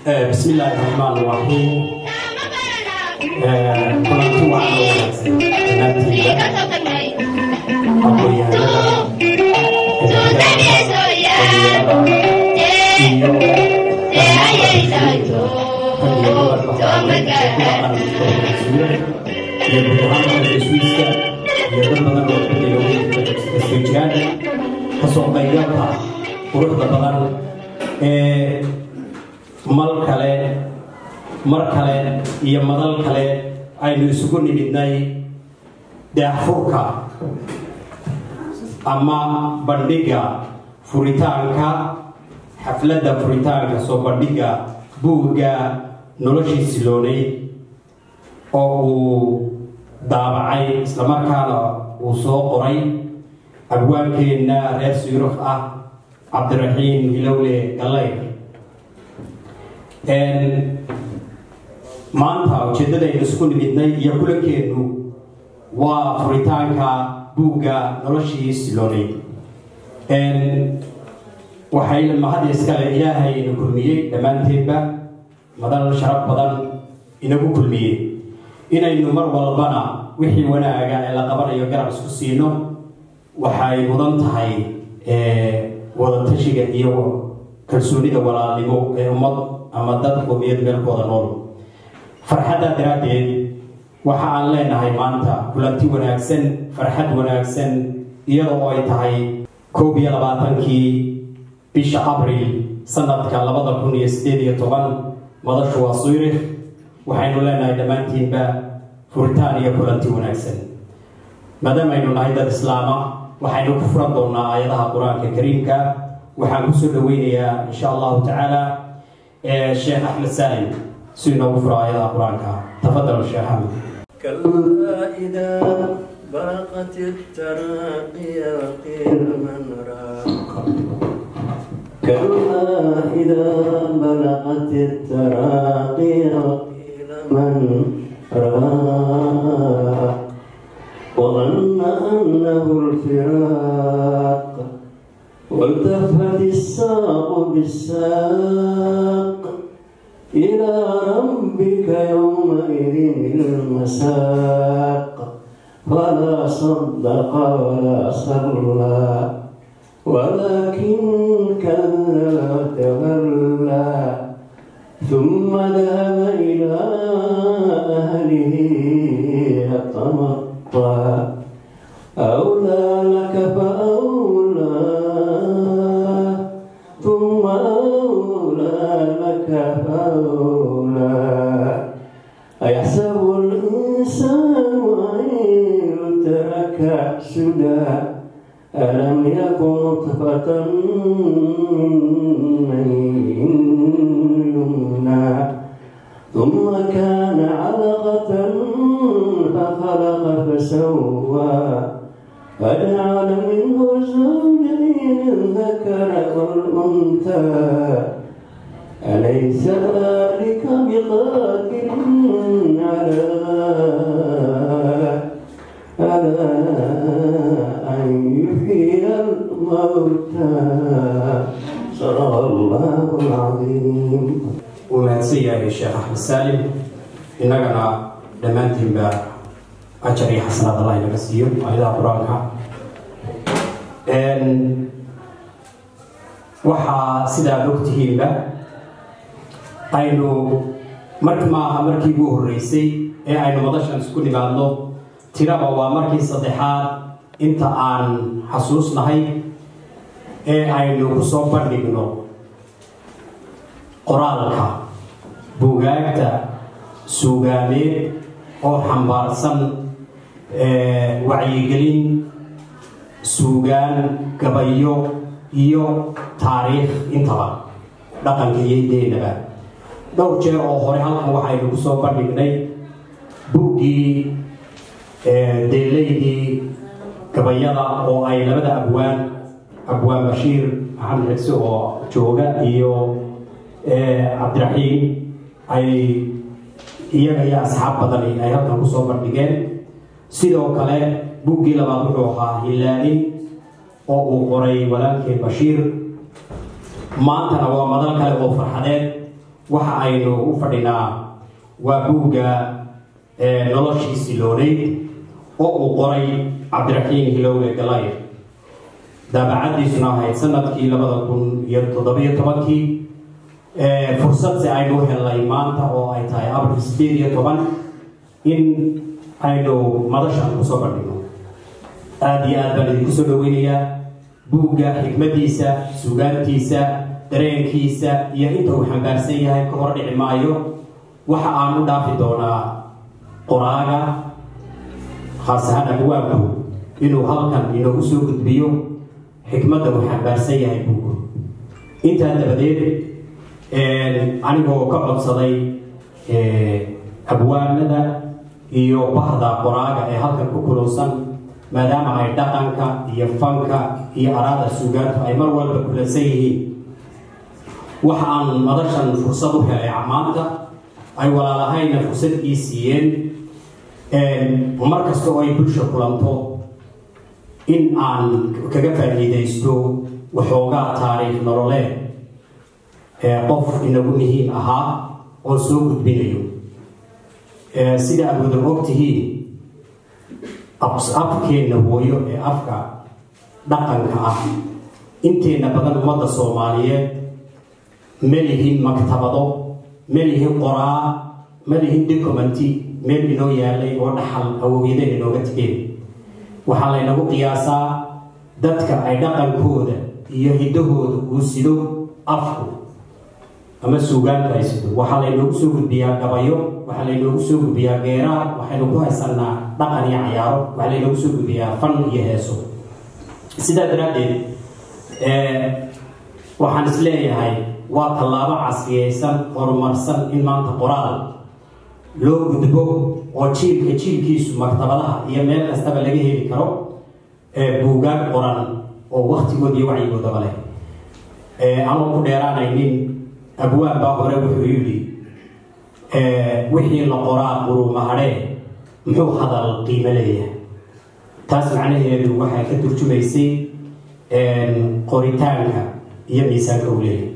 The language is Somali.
بسم الله الرحمن الرحيم kulanti waxaa loo wanaagsan dhammaantiinba aqoon-yahanada iyo gudahaanka iswiiska iyo dad badan oo iska jiraan kasoo qaybgalka quruxda badan ee mal kale mar kale iyo madal kale aynu isugu nimidnay daahfurka ama bandhigga furitaanka xafladda furitaanka soo bandhigga buugga noloshii siloonay oo uu daabacay islamarkaana uu soo qoray abwaankeenna reer suyuruf ah cabdiraxiim hilowle gallayr maanta ujeeddadaynu isku nimidnay iyo kulankeennu waa furitaanka buugga noloshii siloonay waxay mahad iskale ilaahay ina kulmiyey dhammaanteedba madal sharaf badan inagu kulmiyey inaynu mar walbana wixii wanaaga ee la qabanayo garab isku siino waxay mudan tahay wadatashiga iyo kalsoonida walaalnimo ee ummad ama dad qomiyad meelkooda nool farxaddaa daraaddeed waxa aan leenahay maanta kulanti wanaagsan farxad wanaagsan iyadoo ay tahay koob iyo labaatankii bisha abril sanadka labada kun iyo sideed iyo toban madashu waa suyrikh waxaynu leenahay dhammaantiinba furitaan iyo kulanti wanaagsan maadaamaaynu nahay dad islaama waxaynu ku furan doonaa aayadaha qur-aanka kariimka waxaan kusoo dhaweynayaa insha allahu tacaala sheekh axmed salim si inoogu furo aayadaha qur-aanka tafadal sheekh axmed كلا إذا برقت التراقي وقيل من راق كلا إذا بلغت التراقي وقيل من راق وظن أنه الفراق والتفت الساق بالساق إلى ربك يومئذ المساق فلا صدق ولا صلى ولكن كذب وتولى ثم ذهب إلى أهله يتمطى أولى لك فأولى ثم أولى لك فأولى أيحسب الإنسان أن يترك سدى ألم يكن نطفة من يمنى ثم كان علقة فخلق فسوى فجعل منه زوجين الذكر والأنثى أليس ذلك بقادر على على أن يحيي الموتى صدق الله العظيم wuu mahadsan yahay sheekh axmed saalim innagana dhammaantiinba ajar iyo xasanaad allah inaga siiyo aayadaha qur-aanka waxaa sidaad ogtihiinba aynu mar maaha markii ugu horreysay ee aynu madashan isku nimaadno tiraba waa markii saddexaad inta aan xasuusnahay ee aynu ku soo bandhigno qoraalka buugaagta suugaameed oo xambaarsan wacyigelin suugaan gabayo iyo taariikh intaba dhaqanka iyo hideynaba dhowr jeer oo hore halkan waxaynu ku soo bandhignay buuggii deelaydii gabayada oo ay labada abwaan abwaan bashiir maxamed xigse oo jooga iyo cabdiraxiim ay iyaga iyo asxaab badani ay halkan kusoo bandhigeen sidoo kale buuggii labaad wuxuu ahaa hilaalin oo uu qoray walaalkeen bashiir maantana waa madal kale oo farxadeed waxa aynu u fadhinaa waa buugga noloshii silooneyd oo uu qoray cabdiraxiim hilowle galayr daabacadiisuna ahayd sanadkii labada kun iyo toddobiyo tobankii fursadse aynu helnay maanta oo ay tahay abril sideed iyo toban in aynu madashan kusoo bandhigno aada iyo aad baan idinku soo dhaweynayaa buugga xikmadiisa sugaantiisa dareenkiisa iyo inta uu xambaarsan yahay ka hor dhici maayo waxa aan u dhaafi doonaa qoraaga khaas ahaan abwaabku inuu halkan inoogu soo gudbiyo xikmadda uu xambaarsan yahay buuggu intaa dabadeed anigoo ka codsaday abwaanada iyo bahda qoraaga ee halkan ku kulunsan maadaama ay dhaqanka iyo fanka iyo araada suugaantu ay mar walba kulansan yihiin waxa aan madashan fursad u helay maanta ay walaalahayna fursad ii siiyeen mar kasta oo ay bulsha kulanto in aan kaga faa'iidaysto waxoogaa taariikh nololeed ee qof inagu muhiim ahaa oo soo gudbinayo sida aad wada og tihiin afkeenna hooyo ee afka dhaqanka ah inteenna badan ummadda soomaaliyeed ma lihin maktabado ma lihin qoraa ma lihin documenti meel inoo yaalay oo dhaxal awowyadeen inooga tegeen waxaa laynagu qiyaasaa dadka ay dhaqankooda iyo hiddahooda uu sido afku ama suugaanku ay sido waxaa laynoogu soo gudbiyaa gabayo waxaa laynoogu soo gudbiyaa geeraar waxaynu ku haysanaa dhaqan iyo cayaaro waxaa laynoogu soo gudbiyaa fan iyo heeso sidaa daraaddeed waxaan is leeyahay waa tallaabo casriyeysan horumarsan in maanta qoraal loo gudbo oo jiilka jiilkiisu maktabadaha iyo meel kastaba laga heli karo buugaag qoran oo waktigood iyo wacyigoodaba leh anoo ku dheeraanaynin abwaan baa hore wuxuu yidhi wixii la qoraa qurumahadhee muxuu hadal qiimo leeyahay taas macnaheedu waxay ka turjumaysay qoritaanka iyo miisaanka uu leeyahay